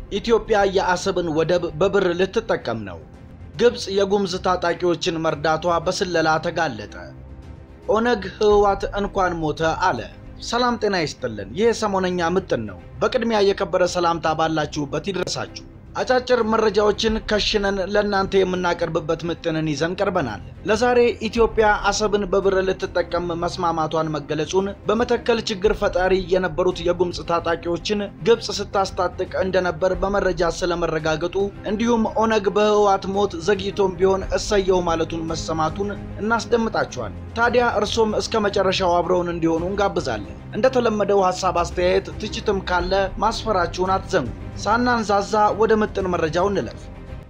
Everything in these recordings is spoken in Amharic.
ኢትዮጵያ የአሰብን ወደብ በብር ልትጠቀም ነው። ግብፅ የጉምዝ ታጣቂዎችን መርዳቷ በስለላ ተጋለጠ። ኦነግ ህወሓት እንኳን ሞተ አለ። ሰላም ጤና ይስጥልን። ይህ ሰሞነኛ ምጥን ነው። በቅድሚያ የከበረ ሰላምታ ባላችሁበት ይድረሳችሁ። አጫጭር መረጃዎችን ከሽነን ለእናንተ የምናቀርብበት ምጥንን ይዘን ቀርበናል። ለዛሬ ኢትዮጵያ አሰብን በብር ልትጠቀም መስማማቷን መገለጹን፣ በመተከል ችግር ፈጣሪ የነበሩት የጉምፅ ታጣቂዎችን ግብፅ ስታስታጥቅ እንደነበር በመረጃ ስለመረጋገጡ፣ እንዲሁም ኦነግ በህወሓት ሞት ዘግይቶም ቢሆን እሰየው ማለቱን መሰማቱን እናስደምጣችኋል። ታዲያ እርሶም እስከ መጨረሻው አብረውን እንዲሆኑ እንጋብዛለን። እንደተለመደው ሀሳብ፣ አስተያየት፣ ትችትም ካለ ማስፈራችሁን አትዘንጉ። ሳናንዛዛ ወደ ምጥን መረጃው እንለፍ።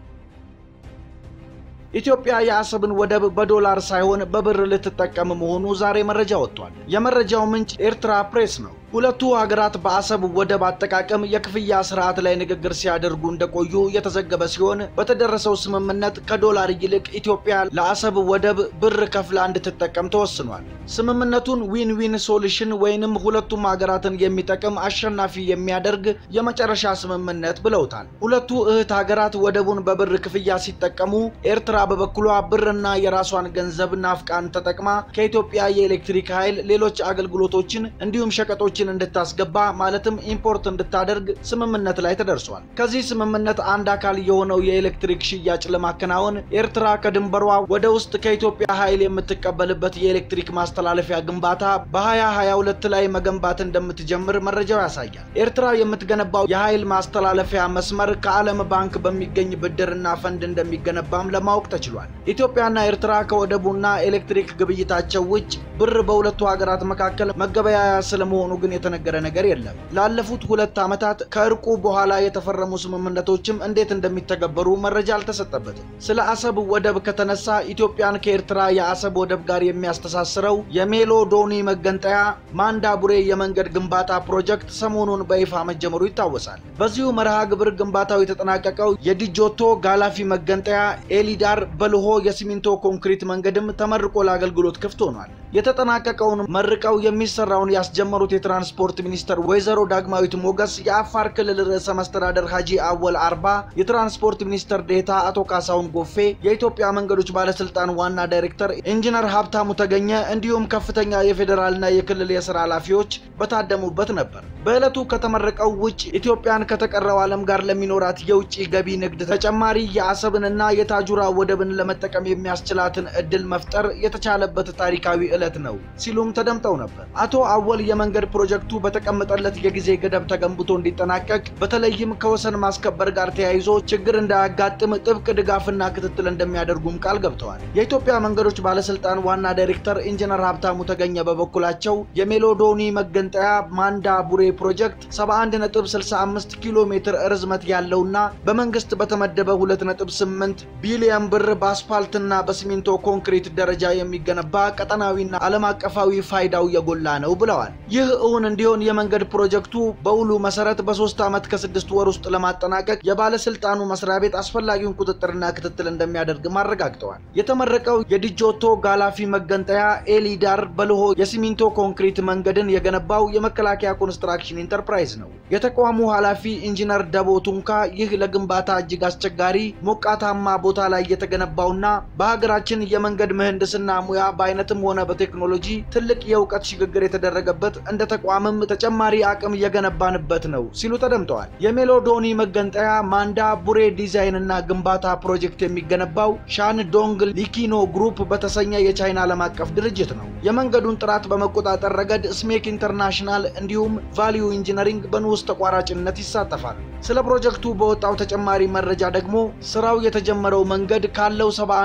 ኢትዮጵያ የአሰብን ወደብ በዶላር ሳይሆን በብር ልትጠቀም መሆኑ ዛሬ መረጃ ወጥቷል። የመረጃው ምንጭ ኤርትራ ፕሬስ ነው። ሁለቱ ሀገራት በአሰብ ወደብ አጠቃቀም የክፍያ ስርዓት ላይ ንግግር ሲያደርጉ እንደቆዩ የተዘገበ ሲሆን በተደረሰው ስምምነት ከዶላር ይልቅ ኢትዮጵያ ለአሰብ ወደብ ብር ከፍላ እንድትጠቀም ተወስኗል። ስምምነቱን ዊን ዊን ሶሉሽን ወይንም ሁለቱም ሀገራትን የሚጠቅም አሸናፊ የሚያደርግ የመጨረሻ ስምምነት ብለውታል። ሁለቱ እህት ሀገራት ወደቡን በብር ክፍያ ሲጠቀሙ፣ ኤርትራ በበኩሏ ብርና የራሷን ገንዘብ ናፍቃን ተጠቅማ ከኢትዮጵያ የኤሌክትሪክ ኃይል፣ ሌሎች አገልግሎቶችን እንዲሁም ሸቀጦች እንድታስገባ ማለትም ኢምፖርት እንድታደርግ ስምምነት ላይ ተደርሷል። ከዚህ ስምምነት አንድ አካል የሆነው የኤሌክትሪክ ሽያጭ ለማከናወን ኤርትራ ከድንበሯ ወደ ውስጥ ከኢትዮጵያ ኃይል የምትቀበልበት የኤሌክትሪክ ማስተላለፊያ ግንባታ በ2022 ላይ መገንባት እንደምትጀምር መረጃው ያሳያል። ኤርትራ የምትገነባው የኃይል ማስተላለፊያ መስመር ከዓለም ባንክ በሚገኝ ብድርና ፈንድ እንደሚገነባም ለማወቅ ተችሏል። ኢትዮጵያና ኤርትራ ከወደቡና ኤሌክትሪክ ግብይታቸው ውጭ ብር በሁለቱ ሀገራት መካከል መገበያያ ስለመሆኑ ግን የተነገረ ነገር የለም። ላለፉት ሁለት ዓመታት ከእርቁ በኋላ የተፈረሙ ስምምነቶችም እንዴት እንደሚተገበሩ መረጃ አልተሰጠበትም። ስለ አሰብ ወደብ ከተነሳ ኢትዮጵያን ከኤርትራ የአሰብ ወደብ ጋር የሚያስተሳስረው የሜሎዶኒ መገንጠያ ማንዳቡሬ የመንገድ ግንባታ ፕሮጀክት ሰሞኑን በይፋ መጀመሩ ይታወሳል። በዚሁ መርሃ ግብር ግንባታው የተጠናቀቀው የዲጆቶ ጋላፊ መገንጠያ ኤሊዳር በልሆ የሲሚንቶ ኮንክሪት መንገድም ተመርቆ ለአገልግሎት ክፍት ሆኗል። የተጠናቀቀውን መርቀው የሚሰራውን ያስጀመሩት የትራንስፖርት ሚኒስተር ወይዘሮ ዳግማዊት ሞገስ፣ የአፋር ክልል ርዕሰ መስተዳደር ሀጂ አወል አርባ፣ የትራንስፖርት ሚኒስተር ዴታ አቶ ካሳሁን ጎፌ፣ የኢትዮጵያ መንገዶች ባለስልጣን ዋና ዳይሬክተር ኢንጂነር ሀብታሙ ተገኘ እንዲሁም ከፍተኛ የፌዴራልና የክልል የስራ ኃላፊዎች በታደሙበት ነበር። በዕለቱ ከተመረቀው ውጭ ኢትዮጵያን ከተቀረው ዓለም ጋር ለሚኖራት የውጭ ገቢ ንግድ ተጨማሪ የአሰብንና የታጁራ ወደብን ለመጠቀም የሚያስችላትን እድል መፍጠር የተቻለበት ታሪካዊ ዕለት ነው ሲሉም ተደምጠው ነበር። አቶ አወል የመንገድ ፕሮጀክቱ በተቀመጠለት የጊዜ ገደብ ተገንብቶ እንዲጠናቀቅ በተለይም ከወሰን ማስከበር ጋር ተያይዞ ችግር እንዳያጋጥም ጥብቅ ድጋፍና ክትትል እንደሚያደርጉም ቃል ገብተዋል። የኢትዮጵያ መንገዶች ባለስልጣን ዋና ዳይሬክተር ኢንጂነር ሀብታሙ ተገኘ በበኩላቸው የሜሎዶኒ መገንጠያ ማንዳ ቡሬ ፕሮጀክት 71.65 ኪሎ ሜትር ርዝመት ያለውና በመንግስት በተመደበ 2.8 ቢሊዮን ብር በአስፋልትና በሲሚንቶ ኮንክሪት ደረጃ የሚገነባ ቀጠናዊና ዓለም አቀፋዊ ፋይዳው የጎላ ነው ብለዋል። ይህ እውን እንዲሆን የመንገድ ፕሮጀክቱ በውሉ መሰረት በሶስት ዓመት ከስድስት ወር ውስጥ ለማጠናቀቅ የባለስልጣኑ መስሪያ ቤት አስፈላጊውን ቁጥጥርና ክትትል እንደሚያደርግም አረጋግጠዋል። የተመረቀው የዲጆቶ ጋላፊ መገንጠያ ኤሊዳር በልሆ የሲሚንቶ ኮንክሪት መንገድን የገነባው የመከላከያ ኮንስትራክሽን ኢንተርፕራይዝ ነው። የተቋሙ ኃላፊ ኢንጂነር ደቦ ቱንካ ይህ ለግንባታ እጅግ አስቸጋሪ ሞቃታማ ቦታ ላይ የተገነባውና በሀገራችን የመንገድ ምህንድስና ሙያ በአይነትም ሆነ በቴክኖሎጂ ትልቅ የእውቀት ሽግግር የተደረገበት እንደ ተቋምም ተጨማሪ አቅም የገነባንበት ነው ሲሉ ተደምጠዋል። የሜሎዶኒ መገንጠያ ማንዳ ቡሬ ዲዛይን እና ግንባታ ፕሮጀክት የሚገነባው ሻን ዶንግ ሊኪኖ ግሩፕ በተሰኘ የቻይና ዓለም አቀፍ ድርጅት ነው። የመንገዱን ጥራት በመቆጣጠር ረገድ ስሜክ ኢንተርናሽናል እንዲሁም ቫሊዩ ኢንጂነሪንግ በንዑስ ተቋራጭነት ይሳተፋል። ስለ ፕሮጀክቱ በወጣው ተጨማሪ መረጃ ደግሞ ስራው የተጀመረው መንገድ ካለው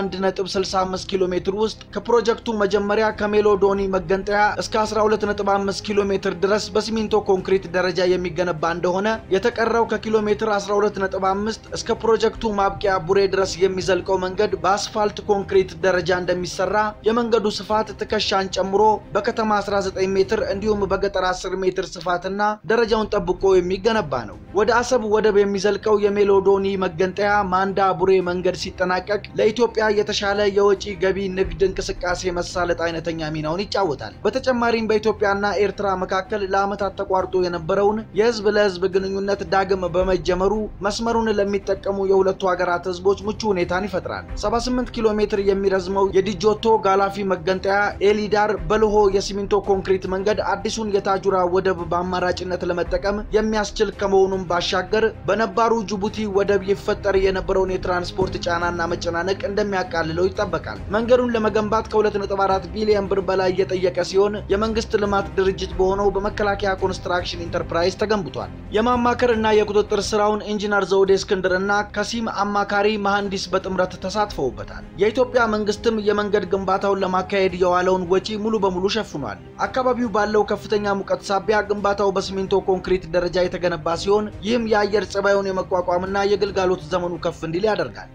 71.65 ኪሎ ሜትር ውስጥ ከፕሮጀክቱ መጀመሪያ ከሜሎዶኒ መገንጠያ እስከ 12.5 ኪሎ ሜትር ድረስ በሲሚንቶ ኮንክሪት ደረጃ የሚገነባ እንደሆነ የተቀረው ከኪሎ ሜትር 12.5 እስከ ፕሮጀክቱ ማብቂያ ቡሬ ድረስ የሚዘልቀው መንገድ በአስፋልት ኮንክሪት ደረጃ እንደሚሰራ የመንገዱ ስፋት ትከሻን ጨምሮ በከተማ 19 ሜትር እንዲሁም በገጠር 10 ሜትር ስፋትና ደረጃውን ጠብቆ የሚገነባ ነው። ወደ አሰብ ወደብ የሚዘልቀው የሜሎዶኒ መገንጠያ ማንዳ ቡሬ መንገድ ሲጠናቀቅ ለኢትዮጵያ የተሻለ የወጪ ገቢ ንግድ እንቅስቃሴ መሳለጥ አይነተኛ ሚናውን ይጫወታል። በተጨማሪም በኢትዮጵያና ኤርትራ መካከል መካከል ለዓመታት ተቋርጦ የነበረውን የህዝብ ለህዝብ ግንኙነት ዳግም በመጀመሩ መስመሩን ለሚጠቀሙ የሁለቱ ሀገራት ህዝቦች ምቹ ሁኔታን ይፈጥራል። 78 ኪሎ ሜትር የሚረዝመው የዲጆቶ ጋላፊ መገንጠያ ኤሊዳር በልሆ የሲሚንቶ ኮንክሪት መንገድ አዲሱን የታጁራ ወደብ በአማራጭነት ለመጠቀም የሚያስችል ከመሆኑም ባሻገር በነባሩ ጅቡቲ ወደብ ይፈጠር የነበረውን የትራንስፖርት ጫናና መጨናነቅ እንደሚያቃልለው ይጠበቃል። መንገዱን ለመገንባት ከ2.4 ቢሊዮን ብር በላይ የጠየቀ ሲሆን የመንግስት ልማት ድርጅት በሆነው በመከላከያ ኮንስትራክሽን ኢንተርፕራይዝ ተገንብቷል። የማማከር እና የቁጥጥር ስራውን ኢንጂነር ዘውዴ እስክንድር እና ከሲም አማካሪ መሐንዲስ በጥምረት ተሳትፈውበታል። የኢትዮጵያ መንግስትም የመንገድ ግንባታውን ለማካሄድ የዋለውን ወጪ ሙሉ በሙሉ ሸፍኗል። አካባቢው ባለው ከፍተኛ ሙቀት ሳቢያ ግንባታው በሲሚንቶ ኮንክሪት ደረጃ የተገነባ ሲሆን ይህም የአየር ጸባዩን የመቋቋምና የግልጋሎት ዘመኑ ከፍ እንዲል ያደርጋል።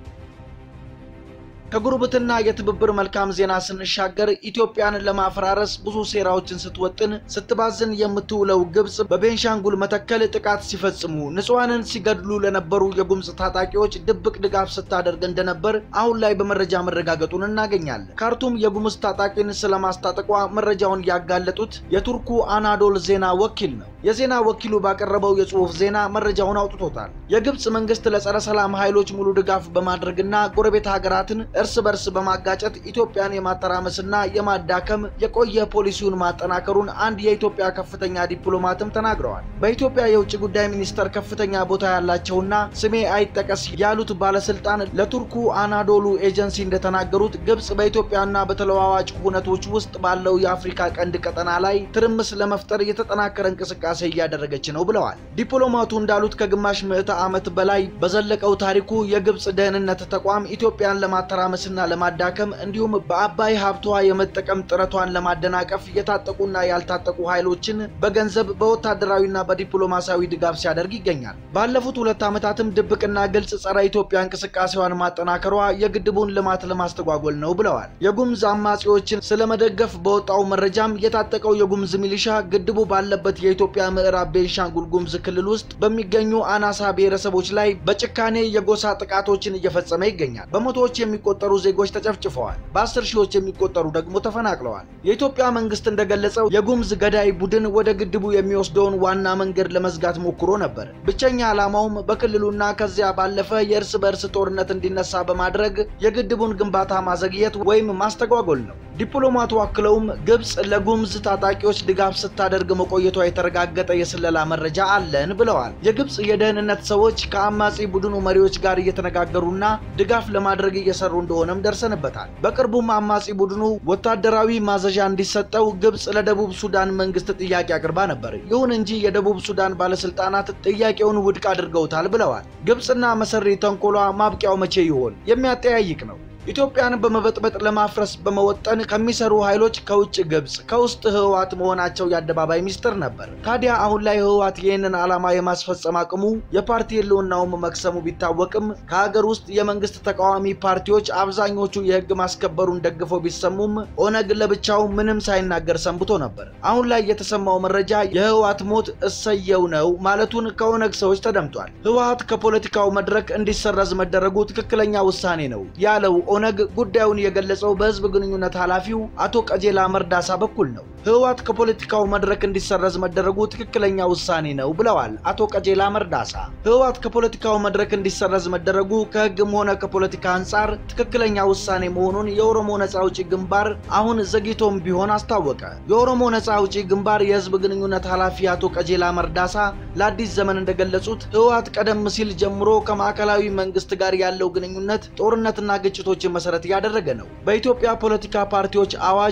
ከጉርብትና የትብብር መልካም ዜና ስንሻገር ኢትዮጵያን ለማፈራረስ ብዙ ሴራዎችን ስትወጥን ስትባዝን የምትውለው ግብጽ በቤንሻንጉል መተከል ጥቃት ሲፈጽሙ ንጹሐንን ሲገድሉ ለነበሩ የጉምዝ ታጣቂዎች ድብቅ ድጋፍ ስታደርግ እንደነበር አሁን ላይ በመረጃ መረጋገጡን እናገኛለን። ካርቱም የጉምዝ ታጣቂን ስለማስታጠቋ መረጃውን ያጋለጡት የቱርኩ አናዶል ዜና ወኪል ነው። የዜና ወኪሉ ባቀረበው የጽሑፍ ዜና መረጃውን አውጥቶታል። የግብጽ መንግስት ለጸረ ሰላም ኃይሎች ሙሉ ድጋፍ በማድረግና ጎረቤት ሀገራትን እርስ በርስ በማጋጨት ኢትዮጵያን የማተራመስና የማዳከም የቆየ ፖሊሲውን ማጠናከሩን አንድ የኢትዮጵያ ከፍተኛ ዲፕሎማትም ተናግረዋል። በኢትዮጵያ የውጭ ጉዳይ ሚኒስቴር ከፍተኛ ቦታ ያላቸውና ስሜ አይጠቀስ ያሉት ባለስልጣን ለቱርኩ አናዶሉ ኤጀንሲ እንደተናገሩት ግብጽ በኢትዮጵያና በተለዋዋጭ ሁነቶች ውስጥ ባለው የአፍሪካ ቀንድ ቀጠና ላይ ትርምስ ለመፍጠር የተጠናከረ እንቅስቃሴ እያደረገች ነው ብለዋል። ዲፕሎማቱ እንዳሉት ከግማሽ ምዕተ ዓመት በላይ በዘለቀው ታሪኩ የግብጽ ደህንነት ተቋም ኢትዮጵያን ለማተራመስ ለማመስና ለማዳከም እንዲሁም በአባይ ሀብቷ የመጠቀም ጥረቷን ለማደናቀፍ የታጠቁና ያልታጠቁ ኃይሎችን በገንዘብ በወታደራዊና በዲፕሎማሲያዊ ድጋፍ ሲያደርግ ይገኛል። ባለፉት ሁለት ዓመታትም ድብቅና ግልጽ ጸረ ኢትዮጵያ እንቅስቃሴዋን ማጠናከሯ የግድቡን ልማት ለማስተጓጎል ነው ብለዋል። የጉምዝ አማጺዎችን ስለመደገፍ በወጣው መረጃም የታጠቀው የጉምዝ ሚሊሻ ግድቡ ባለበት የኢትዮጵያ ምዕራብ ቤንሻንጉል ጉምዝ ክልል ውስጥ በሚገኙ አናሳ ብሔረሰቦች ላይ በጭካኔ የጎሳ ጥቃቶችን እየፈጸመ ይገኛል። በመቶዎች የሚቆጠሩ ዜጎች ተጨፍጭፈዋል። በአስር ሺዎች የሚቆጠሩ ደግሞ ተፈናቅለዋል። የኢትዮጵያ መንግስት እንደገለጸው የጉምዝ ገዳይ ቡድን ወደ ግድቡ የሚወስደውን ዋና መንገድ ለመዝጋት ሞክሮ ነበር። ብቸኛ ዓላማውም በክልሉና ከዚያ ባለፈ የእርስ በእርስ ጦርነት እንዲነሳ በማድረግ የግድቡን ግንባታ ማዘግየት ወይም ማስተጓጎል ነው። ዲፕሎማቱ አክለውም ግብጽ ለጉምዝ ታጣቂዎች ድጋፍ ስታደርግ መቆየቷ የተረጋገጠ የስለላ መረጃ አለን ብለዋል። የግብጽ የደህንነት ሰዎች ከአማጺ ቡድኑ መሪዎች ጋር እየተነጋገሩና ድጋፍ ለማድረግ እየሰሩ እንደሆነም ደርሰንበታል። በቅርቡም አማጺ ቡድኑ ወታደራዊ ማዘዣ እንዲሰጠው ግብጽ ለደቡብ ሱዳን መንግስት ጥያቄ አቅርባ ነበር። ይሁን እንጂ የደቡብ ሱዳን ባለስልጣናት ጥያቄውን ውድቅ አድርገውታል ብለዋል። ግብጽና መሰሪ ተንኮሏ ማብቂያው መቼ ይሆን የሚያጠያይቅ ነው። ኢትዮጵያን በመበጥበጥ ለማፍረስ በመወጠን ከሚሰሩ ኃይሎች ከውጭ ግብጽ፣ ከውስጥ ህወሓት መሆናቸው የአደባባይ ሚስጥር ነበር። ታዲያ አሁን ላይ ህወሓት ይህንን ዓላማ የማስፈጸም አቅሙ የፓርቲ ህልውናውም መክሰሙ ቢታወቅም ከሀገር ውስጥ የመንግስት ተቃዋሚ ፓርቲዎች አብዛኞቹ የህግ ማስከበሩን ደግፈው ቢሰሙም ኦነግ ለብቻው ምንም ሳይናገር ሰንብቶ ነበር። አሁን ላይ የተሰማው መረጃ የህወሓት ሞት እሰየው ነው ማለቱን ከኦነግ ሰዎች ተደምጧል። ህወሓት ከፖለቲካው መድረክ እንዲሰረዝ መደረጉ ትክክለኛ ውሳኔ ነው ያለው ኦነግ ጉዳዩን የገለጸው በህዝብ ግንኙነት ኃላፊው አቶ ቀጀላ መርዳሳ በኩል ነው። ህወሓት ከፖለቲካው መድረክ እንዲሰረዝ መደረጉ ትክክለኛ ውሳኔ ነው ብለዋል አቶ ቀጀላ መርዳሳ። ህወሓት ከፖለቲካው መድረክ እንዲሰረዝ መደረጉ ከህግም ሆነ ከፖለቲካ አንጻር ትክክለኛ ውሳኔ መሆኑን የኦሮሞ ነጻ አውጪ ግንባር አሁን ዘግይቶም ቢሆን አስታወቀ። የኦሮሞ ነጻ አውጪ ግንባር የህዝብ ግንኙነት ኃላፊ አቶ ቀጀላ መርዳሳ ለአዲስ ዘመን እንደገለጹት ህወሓት ቀደም ሲል ጀምሮ ከማዕከላዊ መንግስት ጋር ያለው ግንኙነት ጦርነትና ግጭቶችን መሰረት ያደረገ ነው። በኢትዮጵያ ፖለቲካ ፓርቲዎች አዋጅ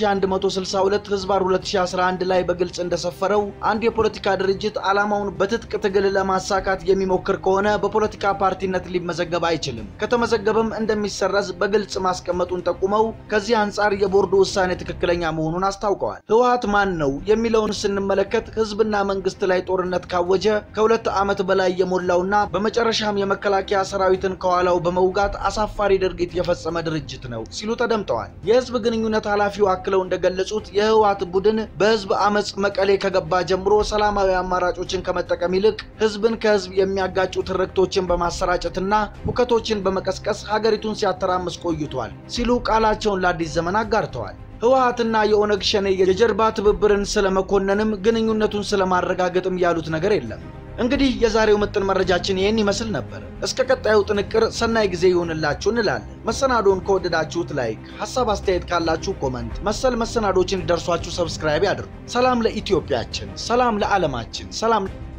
1162 ህዝባር 2011 ላይ በግልጽ እንደሰፈረው አንድ የፖለቲካ ድርጅት ዓላማውን በትጥቅ ትግል ለማሳካት የሚሞክር ከሆነ በፖለቲካ ፓርቲነት ሊመዘገብ አይችልም። ከተመዘገበም እንደሚሰረዝ በግልጽ ማስቀመጡን ጠቁመው ከዚህ አንጻር የቦርዱ ውሳኔ ትክክለኛ መሆኑን አስታውቀዋል። ህወሓት ማን ነው የሚለውን ስንመለከት ህዝብና መንግስት ላይ ጦርነት ካወጀ ከሁለት ዓመት በላይ የሞላውና በመጨረሻም የመከላከያ ሰራዊትን ከኋላው በመውጋት አሳፋሪ ድርጊት የፈጸመ ድርጅት ነው ሲሉ ተደምጠዋል። የህዝብ ግንኙነት ኃላፊው አክለው እንደገለጹት የህወሓት ቡድን በህዝብ አመፅ መቀሌ ከገባ ጀምሮ ሰላማዊ አማራጮችን ከመጠቀም ይልቅ ህዝብን ከህዝብ የሚያጋጩ ትርክቶችን በማሰራጨትና ሁከቶችን በመቀስቀስ ሀገሪቱን ሲያተራምስ ቆይቷል ሲሉ ቃላቸውን ለአዲስ ዘመን አጋርተዋል። ህወሓትና የኦነግ ሸኔ የጀርባ ትብብርን ስለመኮነንም ግንኙነቱን ስለማረጋገጥም ያሉት ነገር የለም። እንግዲህ የዛሬው ምጥን መረጃችን ይህን ይመስል ነበር። እስከ ቀጣዩ ጥንቅር ሰናይ ጊዜ ይሁንላችሁ እንላለን። መሰናዶን ከወደዳችሁት ላይክ፣ ሀሳብ አስተያየት ካላችሁ ኮመንት፣ መሰል መሰናዶችን እንዲደርሷችሁ ሰብስክራይብ ያድርጉ። ሰላም ለኢትዮጵያችን፣ ሰላም ለዓለማችን፣ ሰላም